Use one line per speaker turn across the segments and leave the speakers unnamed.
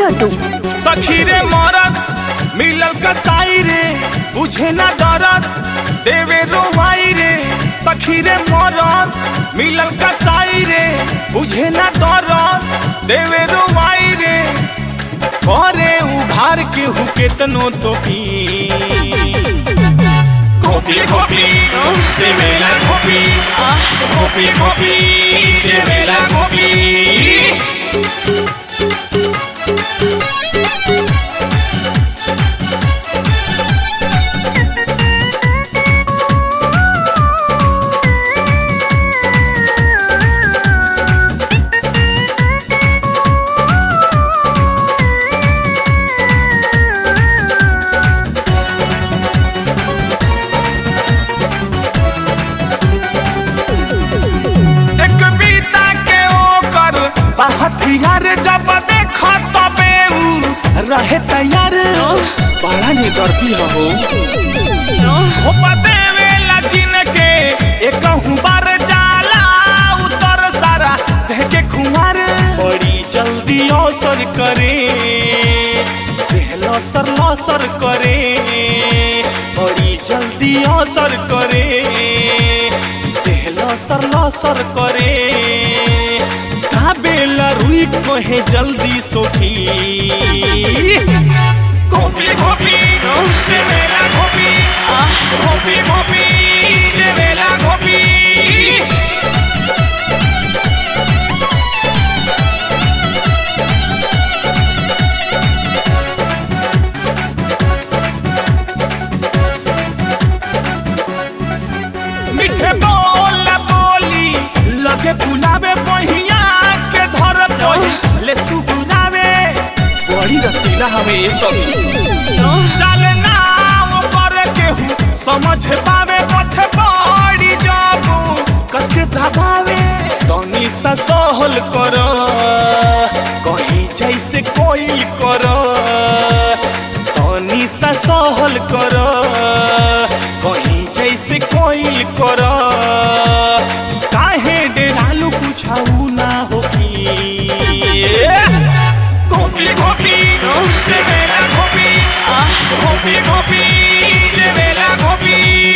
लड्डू
सखी रे मरद मिलल कसाई रे बुझे ना दरद देवे रोवाई रे सखी रे मरद मिलल कसाई रे बुझे ना दरद देवे रोवाई रे करे उभार के हु केतनो तो पी गोपी गोपी देवेला गोपी गोपी गोपी देवेला गोपी एक बीता के ओकर हथियार जब देख तबे उ रहे तैयार बड़ा ने करती हो हो देवे लजिन के एक बार जाला उतर सारा देह के खुमार बड़ी जल्दी अवसर करे देह लसर लसर करे बड़ी जल्दी असर करे देह लसर लसर करे काबेला रुई कहे जल्दी सोखी गोपी गोपी देवेला गोपी गोपी गोपी देवेला गोपी मीठे बोल बोली लगे बुलावे बहिया के धर बही ले सुगुरावे बड़ी रसीला हमें ये सखी चले ना वो पर केहू समझ पावे पथ बड़ी जाबू कसके दबावे तनी सा सहल कर कहीं जैसे कोई कर तनी सा सहल कर कहीं जैसे कोई कर काहे डेरालू कुछाऊ ना होकी गोपी गोपी देवेला गोपी गोपी गोपी देवेला गोपी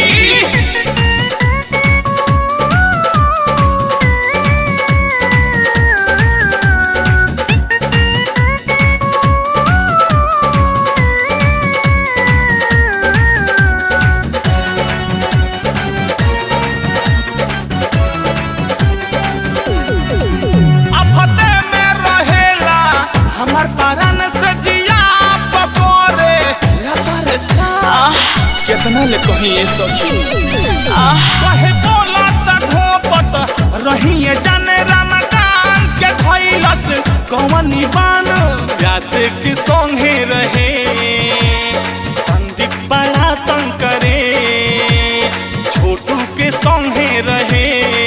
आफते में रहेला हमर परन से जिया पकोरे लपरसा कितना ले कही ये सखी कहे बोला त ढोपत रहिए जाने रमकान के धैलस कवनी बान व्यास के संगे रहे संदीप बड़ा तंग करे छोटू के संगे रहे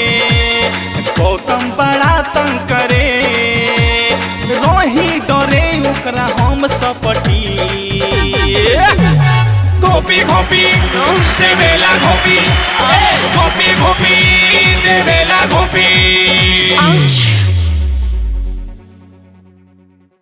गौतम बड़ा तंग करे रोही डरे ओकरा हम सपटी गोपी गोपी देवेला गोपी गोपी गोपी देवेला गोपी
आउच